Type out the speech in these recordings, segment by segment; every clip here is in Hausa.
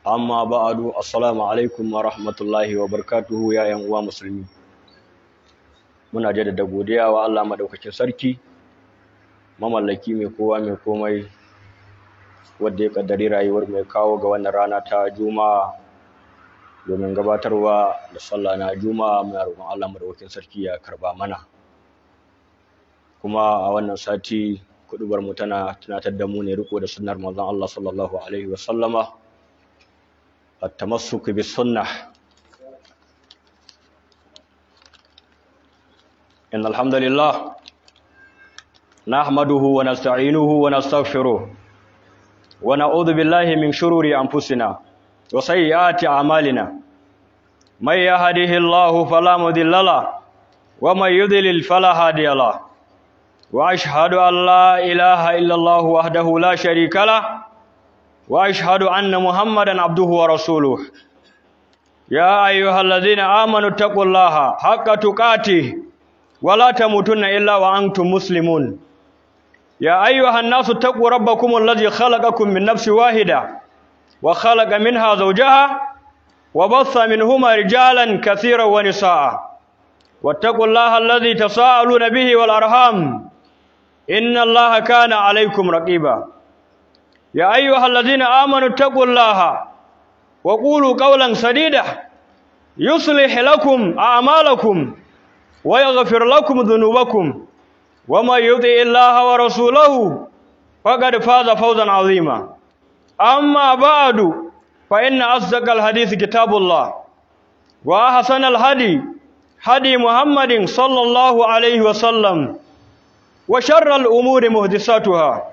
amma ba'adu assalamu alaikum wa rahmatullahi wa barakatuhu ya yan uwa musulmi muna jaddada godiya wa Allah madaukakin sarki mamallaki mai kowa mai komai wanda ya kaddari rayuwar mai kawo ga wannan rana ta juma'a domin gabatarwa da sallah na juma'a muna roƙon Allah madaukakin sarki ya karba mana kuma a wannan sati kudubar mu tana tunatar da mu ne riko da sunnar manzon Allah sallallahu alaihi wa sallama التمسك بالسنة إن الحمد لله نحمده ونستعينه ونستغفره ونعوذ بالله من شرور أنفسنا وسيئات أعمالنا من يهده الله فلا مضل له ومن يضلل فلا هادي له وأشهد أن لا إله إلا الله وحده لا شريك له واشهد ان محمدا عبده ورسوله يا ايها الذين امنوا اتقوا الله حق تقاته ولا تموتن الا وانتم مسلمون يا ايها الناس اتقوا ربكم الذي خلقكم من نفس واحده وخلق منها زوجها وبث منهما رجالا كثيرا ونساء واتقوا الله الذي تساءلون به والارحام ان الله كان عليكم رقيبا يا أيها الذين آمنوا اتقوا الله وقولوا قولا سديدا يصلح لكم أعمالكم ويغفر لكم ذنوبكم وما يطع الله ورسوله فقد فاز فوزا عظيما أما بعد فإن أصدق الحديث كتاب الله وأحسن الهدي هدي محمد صلى الله عليه وسلم وشر الأمور محدثاتها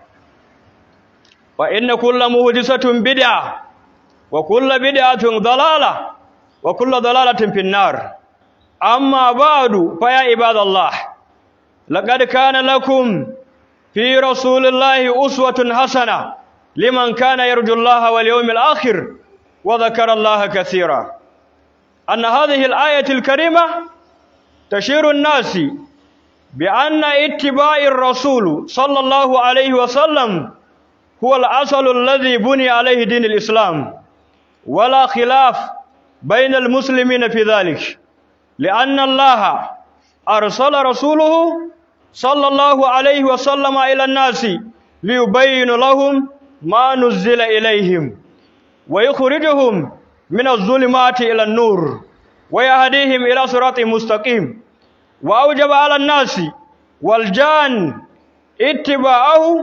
فإن كل مهدسة بدعة وكل بدعة ضلالة وكل ضلالة في النار أما بعد فيا عباد الله لقد كان لكم في رسول الله أسوة حسنة لمن كان يرجو الله واليوم الآخر وذكر الله كثيرا أن هذه الآية الكريمة تشير الناس بأن اتباع الرسول صلى الله عليه وسلم هو الأصل الذي بني عليه دين الإسلام ولا خلاف بين المسلمين في ذلك لأن الله أرسل رسوله صلى الله عليه وسلم إلى الناس ليبين لهم ما نزل إليهم ويخرجهم من الظلمات إلى النور ويهديهم إلى صراط مستقيم وأوجب على الناس والجان اتباعه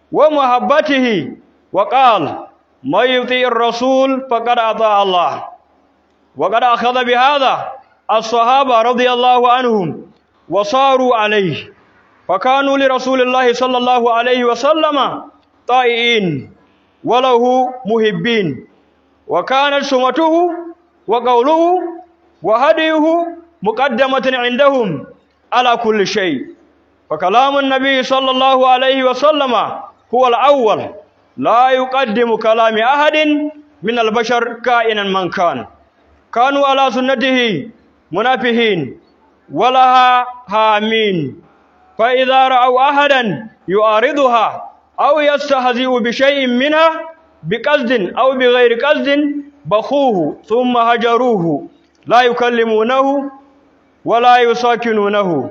ومحبته وقال من يطيع الرسول فقد أطاع الله وقد أخذ بهذا الصحابة رضي الله عنهم وصاروا عليه فكانوا لرسول الله صلى الله عليه وسلم طائعين وله محبين وكانت سمته وقوله وهديه مقدمة عندهم على كل شيء فكلام النبي صلى الله عليه وسلم هو الأول لا يقدم كلام أحد من البشر كائنا من كان كانوا على سنته منافهين ولها هامين فإذا رأوا أحدا يعارضها أو يستهزئ بشيء منها بقصد أو بغير قصد بخوه ثم هجروه لا يكلمونه ولا يساكنونه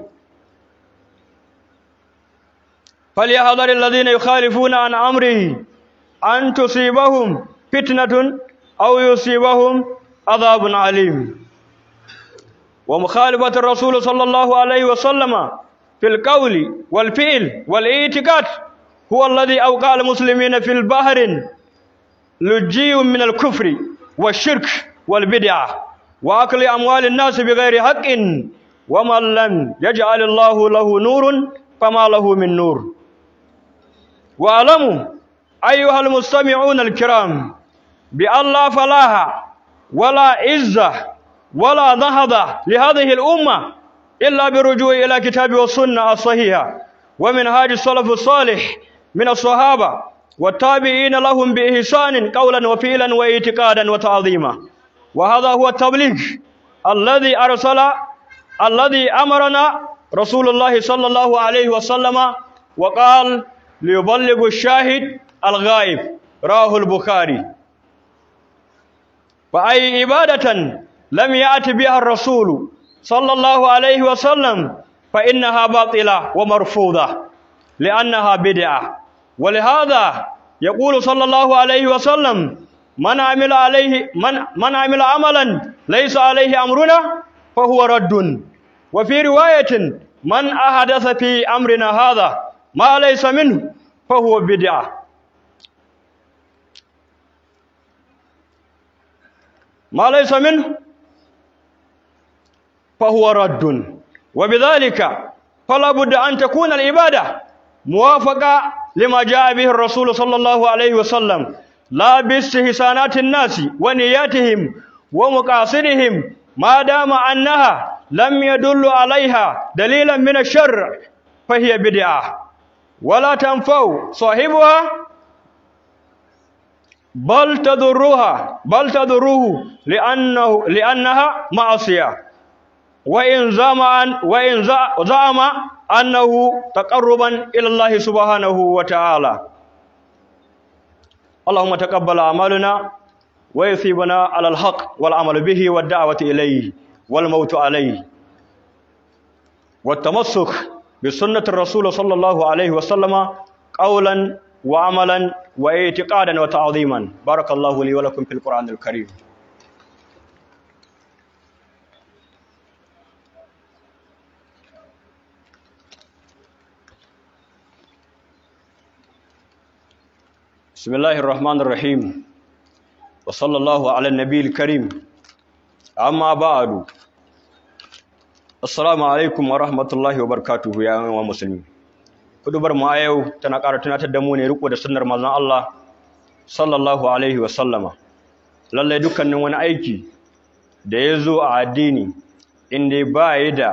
فليحذر الذين يخالفون عن امره ان تصيبهم فتنه او يصيبهم عذاب عليم ومخالفه الرسول صلى الله عليه وسلم في القول والفعل والاعتقاد هو الذي اوقع المسلمين في البحر لجي من الكفر والشرك والبدعه واكل اموال الناس بغير حق ومن لم يجعل الله له نور فما له من نور واعلموا أيها المستمعون الكرام بأن لا فلاح ولا عزة ولا نهضة لهذه الأمة إلا بالرجوع إلى كتاب والسنة الصحيحة ومنهاج السلف الصالح من الصحابة والتابعين لهم بإحسان قولا وفعلا واعتقادا وتعظيما وهذا هو التبليغ الذي أرسل الذي أمرنا رسول الله صلى الله عليه وسلم وقال ليبلغ الشاهد الغائب رواه البخاري فأي عبادة لم يأت بها الرسول صلى الله عليه وسلم فإنها باطلة ومرفوضة لأنها بدعة ولهذا يقول صلى الله عليه وسلم من عمل عليه من من عمل عملا ليس عليه أمرنا فهو رد وفي رواية من أحدث في أمرنا هذا ما ليس منه فهو بدعة ما ليس منه فهو رد وبذلك فلا بد أن تكون العبادة موافقة لما جاء به الرسول صلى الله عليه وسلم لا باستحسانات الناس ونياتهم ومقاصدهم ما دام أنها لم يدل عليها دليلا من الشر فهي بدعة ولا تنفع صاحبها بل تضرها بل تضره لأنه لأنها معصية وإن زعم وإن زعم أنه تقربا إلى الله سبحانه وتعالى اللهم تقبل أعمالنا ويثيبنا على الحق والعمل به والدعوة إليه والموت عليه والتمسك بسنة الرسول صلى الله عليه وسلم قولا وعملا واعتقادا وتعظيما بارك الله لي ولكم في القرآن الكريم بسم الله الرحمن الرحيم وصلى الله على النبي الكريم أما بعد السلام عليكم ورحمة الله وبركاته يا أيها المسلمين kudubar mu a yau tana ƙara tunatar da mu ne riko da sunnar manzon Allah sallallahu alaihi wa sallama lallai dukkanin wani aiki da ya zo a addini inda ba ya da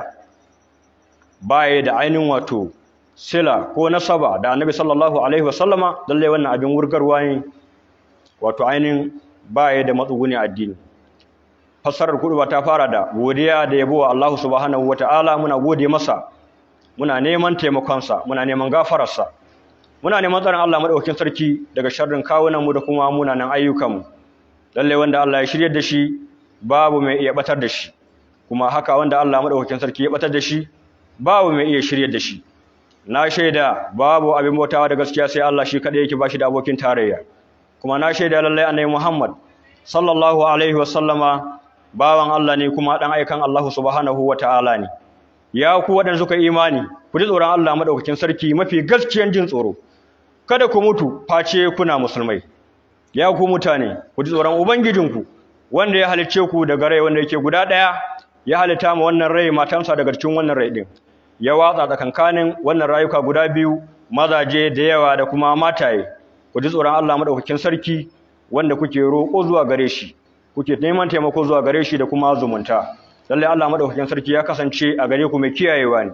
ba ya da ainihin wato sila ko nasaba da annabi sallallahu alaihi wa sallama lallai wannan abin wurgarwa ne wato ainihin ba ya da matsuguni addini fassarar kuduba ta fara da godiya da yabo wa Allah subhanahu wataala muna gode masa muna neman taimakonsa muna neman gafararsa muna neman tsarin Allah madaukakin sarki daga sharrin kawunanmu da kuma munanan ayyukanmu lalle wanda Allah ya shirye da shi babu mai iya batar da shi kuma haka wanda Allah madaukakin sarki ya batar da shi babu mai iya shirye da shi na shaida babu abin bautawa da gaskiya sai Allah shi kadai yake bashi da abokin tarayya kuma na shaida lalle annabi Muhammad sallallahu alaihi wa sallama bawan Allah ne kuma dan aikan Allah subhanahu wa ta'ala ne ya ku waɗanda suka imani ku ji tsoron Allah madaukakin sarki mafi gaskiyan jin tsoro kada ku mutu face kuna musulmai ya ku mutane ku ji tsoron ubangijinku wanda ya halicce ku daga rai wanda yake guda ɗaya ya halitta ma wannan rai matansa daga cikin wannan rai din ya watsa tsakankanin wannan rayuka guda biyu mazaje da yawa da kuma mataye ku ji tsoron Allah madaukakin sarki wanda kuke roƙo zuwa gare shi kuke neman taimako zuwa gare shi da kuma zumunta lallai Allah madaukakin sarki ya kasance a gare ku mai kiyayewa ne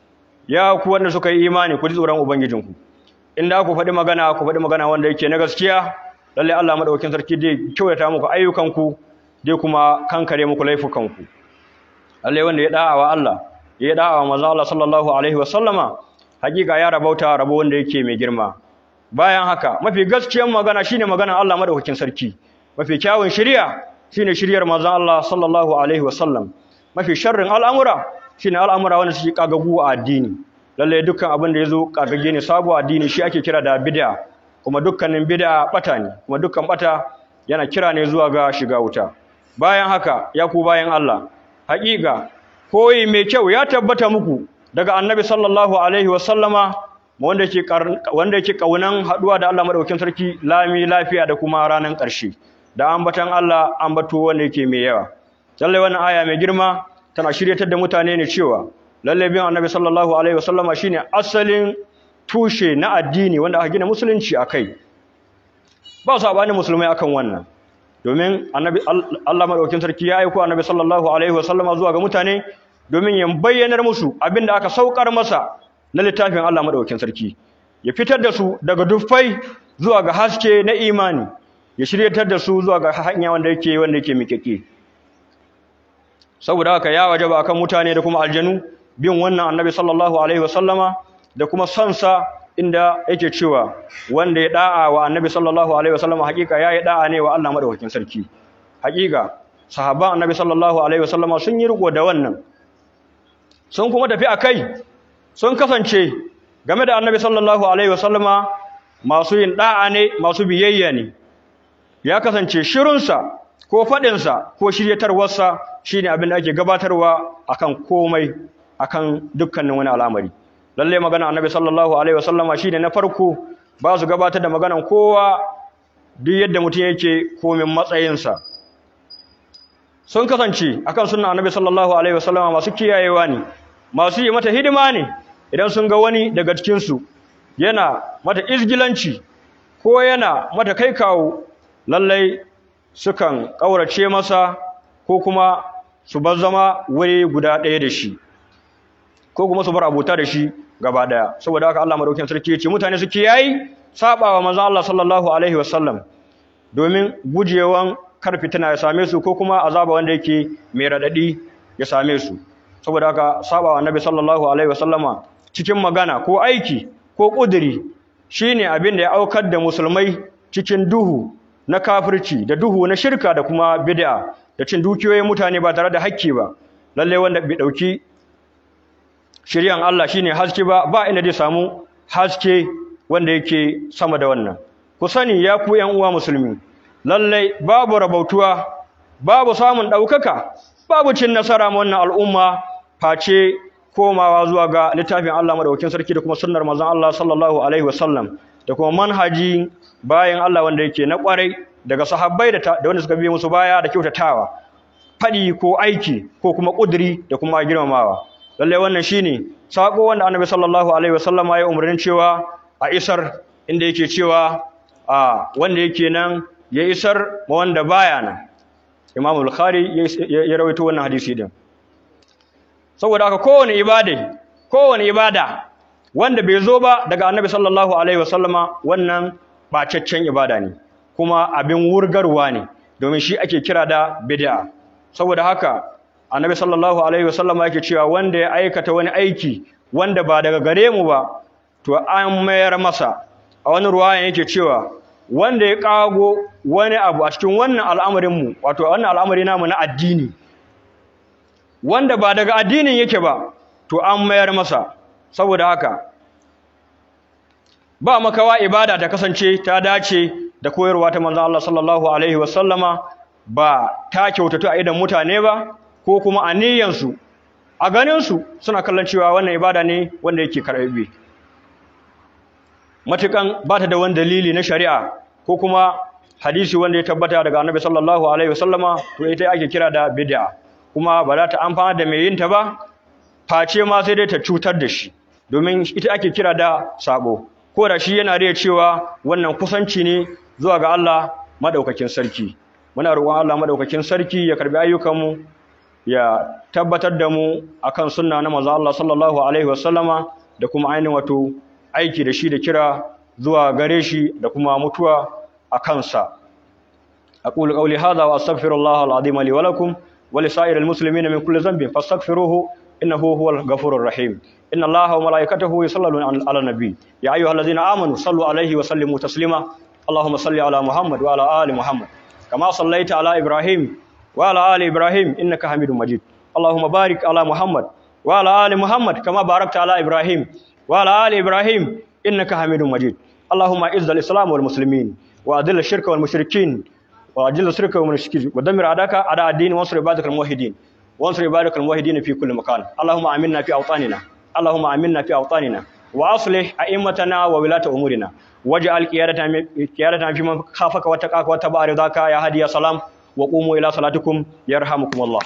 ya ku wanda suka yi imani ku ji tsoron ubangijinku inda ku faɗi magana ku faɗi magana wanda yake na gaskiya lallai Allah madaukakin sarki zai kyautata muku ayyukanku zai kuma kankare muku laifukanku lallai wanda ya da'a wa Allah ya da'a wa manzo Allah sallallahu alaihi wasallama hakika ya rabauta rabo wanda yake mai girma bayan haka mafi gaskiyar magana shine maganar Allah madaukakin sarki mafi kyawun shari'a shine shiryar manzon Allah sallallahu alaihi wasallam mafi sharrin al'amura shine al'amura wanda suke kagagu a addini lalle dukkan abin da yazo kagage ne sabo addini shi ake kira da bid'a kuma dukkanin bid'a bata ne kuma dukkan bata yana kira ne zuwa ga shiga wuta bayan haka ya ku bayan Allah haƙiƙa koyi mai kyau ya tabbata muku daga annabi sallallahu alaihi wasallama wanda yake wanda yake kaunan haduwa da Allah madaukakin sarki lami lafiya da kuma ranan ƙarshe da ambatan Allah ambato wanda yake mai yawa lalle wannan aya mai girma tana shiryatar da mutane ne cewa lalle bin annabi sallallahu alaihi wasallama shine asalin tushe na addini wanda aka gina musulunci akai ba sabanin musulmai akan wannan domin annabi Allah madaukakin sarki ya aika annabi sallallahu alaihi wasallama zuwa ga mutane domin ya bayyanar musu abinda aka saukar masa na littafin Allah madaukakin sarki ya fitar da su daga dufai zuwa ga haske na imani ya shiryatar da su zuwa ga hanya wanda yake wanda yake miƙeƙe saboda haka ya wajaba akan mutane da kuma aljanu bin wannan annabi sallallahu alaihi wasallama da kuma sansa inda yake cewa wanda ya da'a wa annabi sallallahu alaihi wasallama hakika yayi da'a ne wa Allah madaukakin sarki hakika sahabban annabi sallallahu alaihi wasallama sun yi riko da wannan sun kuma tafi akai sun kasance game da annabi sallallahu alaihi wasallama masu yin da'a ne masu biyayya ne ya kasance shirunsa ko faɗinsa ko shiryatarwarsa shine abin da ake gabatarwa akan komai akan dukkanin wani al'amari lalle magana annabi sallallahu alaihi wasallama shine na farko ba su gabatar da maganan kowa duk yadda mutum yake komin matsayinsa sun kasance akan sunna annabi sallallahu alaihi wasallama masu kiyayewa ne masu yi mata hidima ne idan sun ga wani daga cikin su yana mata izgilanci ko yana mata kai kawo lallai sukan kaurace masa ko kuma su bar zama wuri guda ɗaya da shi ko kuma su bar abota da shi gaba daya saboda haka Allah madaukakin sarki ya ce mutane su kiyayi sabawa manzon Allah sallallahu alaihi wasallam domin gujewan kar fitina ya same su ko kuma azaba wanda yake mai radadi ya same su saboda haka sabawa annabi sallallahu alaihi wasallama cikin magana ko aiki ko kuduri shine abin da ya aukar da musulmai cikin duhu na kafirci da duhu na shirka da kuma bid'a da cin dukiyoyin mutane ba tare da hakki ba lalle wanda bai dauki shiryan Allah shine haske ba ba inda zai samu haske wanda yake sama da wannan ku sani ya ku ƴan uwa musulmi lalle babu rabautuwa babu samun daukaka babu cin nasara ma wannan al'umma face komawa zuwa ga littafin Allah madaukakin sarki da kuma sunnar manzon Allah sallallahu alaihi wasallam da kuma manhaji bayan Allah wanda yake na kwarai daga sahabbai da wanda suka biye musu baya da kyautatawa fadi ko aiki ko kuma kuduri da kuma girmamawa lalle wannan shine sako wanda Annabi sallallahu alaihi wasallama ya umarnin cewa a isar inda yake cewa a wanda yake nan ya isar ma wanda baya nan Imam Bukhari ya rawaito wannan hadisi din saboda haka kowane ibada kowane ibada wanda bai zo ba daga Annabi sallallahu alaihi wasallama wannan bacaccen ibada ne kuma abin wurgarwa ne domin shi ake kira da bid'a saboda haka annabi sallallahu alaihi wasallama yake cewa wanda ya aikata wani aiki wanda ba daga gare mu ba to an mayar masa a wani ruwayan yake cewa wanda ya kago wani abu a cikin wannan al'amarin mu wato wannan al'amari namu na addini wanda ba daga addinin yake ba to an mayar masa saboda haka ba makawa ibada ta kasance ta dace da koyarwa ta manzon Allah sallallahu alaihi wasallama ba ta kyautatu a idan mutane ba ko kuma a niyyansu a ganinsu suna kallon cewa wannan ibada ne wanda yake karɓe matukan ba ta da wani dalili na shari'a ko kuma hadisi wanda ya tabbata daga annabi sallallahu alaihi wasallama to ita ake kira da bid'a kuma ba za ta amfana da mai yin ta ba face ma sai dai ta cutar da shi domin ita ake kira da sabo ko da shi yana da cewa wannan kusanci ne zuwa ga Allah madaukakin sarki muna roƙon Allah madaukakin sarki ya karbi ayyukanmu ya tabbatar da mu akan sunna na manzo Allah sallallahu alaihi wasallama da kuma ainihin wato aiki da shi da kira zuwa gare shi da kuma mutuwa a kansa aqulu qawli hadha wa astaghfirullah alazim li wa lakum wa li sa'iril muslimina min kulli dhanbin fastaghfiruhu innahu huwal ghafurur rahim inna allaha wa malaikatahu yusalluna ala nabi ya ayyuhallazina amanu sallu alaihi wa sallimu taslima اللهم صل على محمد وعلى آل محمد كما صليت على إبراهيم وعلى آل إبراهيم إنك حميد مجيد اللهم بارك على محمد وعلى آل محمد كما باركت على إبراهيم وعلى آل إبراهيم إنك حميد مجيد اللهم أعز الإسلام والمسلمين وأذل الشرك والمشركين وأجل الشرك والمشركين ودمر أعداءك أعداء الدين وانصر عبادك الموحدين وانصر عبادك الموحدين في كل مكان اللهم آمنا في أوطاننا اللهم آمنا في أوطاننا وأصلح أئمتنا وولاة أمورنا واجعل قيادتنا في من خافك واتقاك واتبع رضاك يا هادي يا سلام وقوموا إلى صلاتكم يرحمكم الله